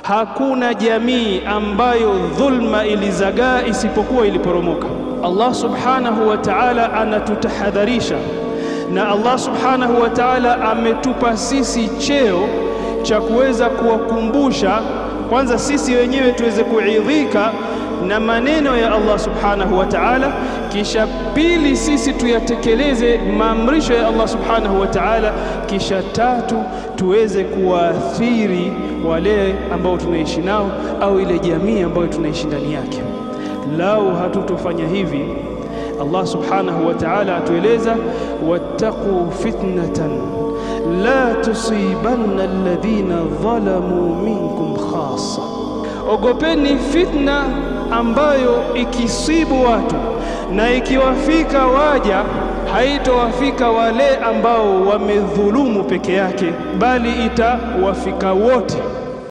hakuna jamii ambayo dhulma ilizagaa isipokuwa iliporomoka. Allah subhanahu wa ta'ala anatutahadharisha, na Allah subhanahu wa ta'ala ametupa sisi cheo cha kuweza kuwakumbusha kwanza sisi wenyewe tuweze kuidhika na maneno ya Allah subhanahu wa ta'ala, kisha pili sisi tuyatekeleze maamrisho ya Allah subhanahu wa ta'ala, kisha tatu tuweze kuwaathiri wale ambao tunaishi nao au ile jamii ambayo tunaishi ndani yake. Lau hatutofanya hivi, Allah subhanahu wa ta'ala atueleza, wattaqu fitnatan la tusibanna alladhina dhalamu minkum khassa, ogopeni fitna ambayo ikisibu watu na ikiwafika waja haitowafika wale ambao wamedhulumu peke yake, bali itawafika wote.